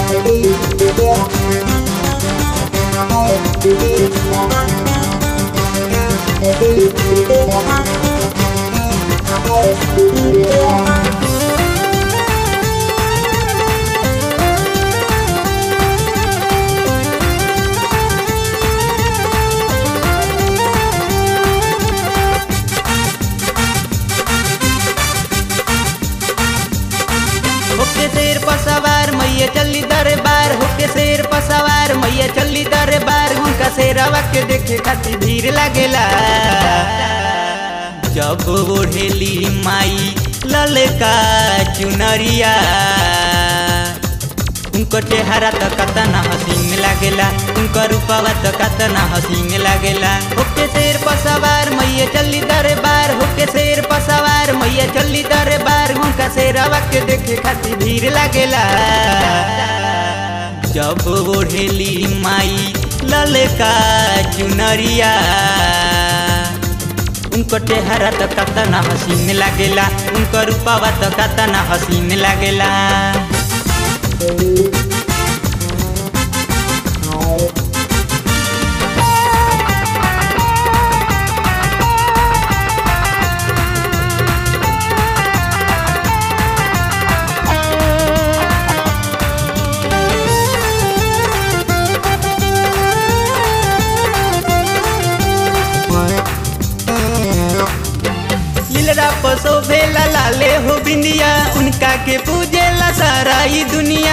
होके शेर पर सवार मैया चली दरबार होके शेर पर सवार मैया चली दरबार उनका शेरवा के देखे खातिर भीड़ लागेला जब ओढ़ेली माई ललका चुनरिया उनको चेहरा तो कतना हसीन लागेला उनको रूपवा तो कतना हसीन लागेला होके शेर पर सवार मैया चली दरबार होके शेर पर सवार मैया चली दरबार उनका शेरवा के देखे खातिर भीड़ लागेला जब ओढ़ेली माई ललका चुनरिया उनको चेहरा तो कतना हसीन लागेला उनको रूपवा तो कतना हसीन लागेला लीलरा पसो भेला लाले हो बिंदिया उनका के पूजेला सारा ई दुनिया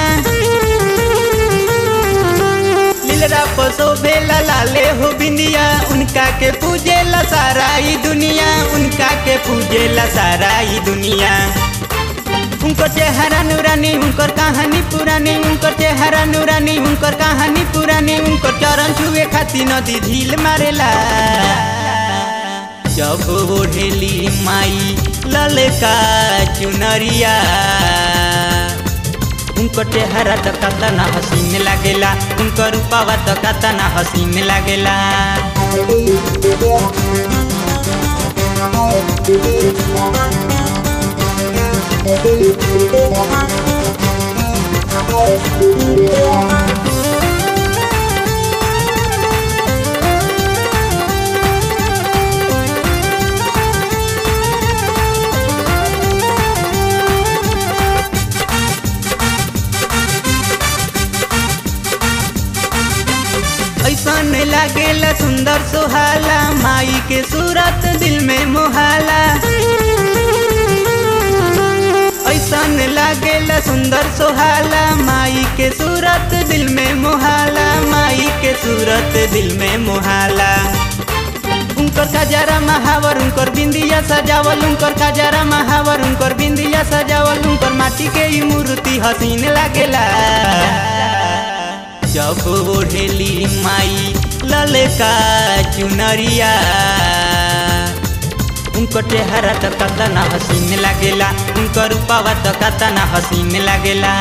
लीलरा पसो भेला लाले हो बिंदिया उनका के पूजेला सारा ई दुनिया उनका के पूजेला सारा ई दुनिया उनकर चेहरा नूरानी उनकर कहानी पुरानी उनकर चेहरा नूरानी उनकर कहानी पुरानी उनकर चरण छुए खातिर नदी झील मारेला जब ओढ़ेली माई ललका चुनरिया उनको चेहरा तो कतना हसीन लागेला उनको रूपवा तो कतना हसीन लागेला ऐसन लागेला सुंदर सुहाला माई के सूरत दिल में मोहाला ऐसन लागेला सुंदर सुहाला माई के सूरत दिल में मोहाला माई के सूरत दिल में मोहाला उनकर खजारा महावर उनकर बिंदिया सजावल उनकर खजारा महावर उनकर बिंदिया सजावल उनकर माटी के ई मूर्ति हसीन लागेला जब ओढ़ेली माई ललका चुनरिया उनको चेहरा तो कतना हसीन लागेला उनको रूपवा तो कतना हसीन लागेला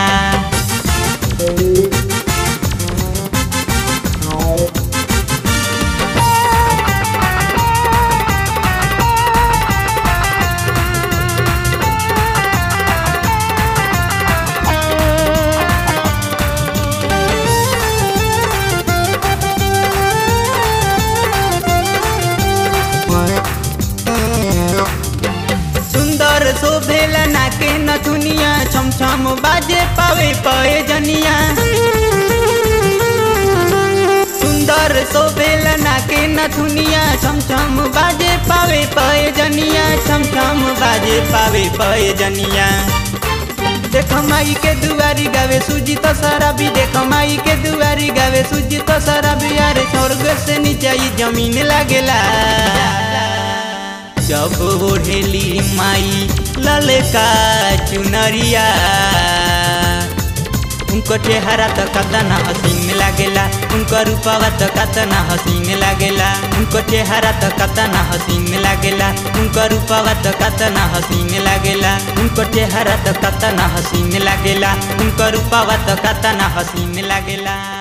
सुंदर शोभेला नाके नथुनिया छम छम बाजे पावे पए जनिया सुंदर शोभेला नाके नथुनिया छम छम बाजे पावे पए जनिया छम छम बाजे पावे पए जनिया देख माई के दुआरी गावे सूजी तो सारा भी देख माई के दुआरी गावे सूजी तो सारा भी यारे स्वर्ग से नीचे ई जमीन लागेला जब ओढ़ेली माई ललका चुनरिया उनको चेहरा तो कतना हसीन लागेला उनको रूपवा तो कतना हसीन लागेला उनको चेहरा तो कतना हसीन लागेला उनको रूपवा तो कतना हसीन लागेला उनको चेहरा तो कतना हसीन लागेला उनको रूपवा तो कतना हसीन लागेला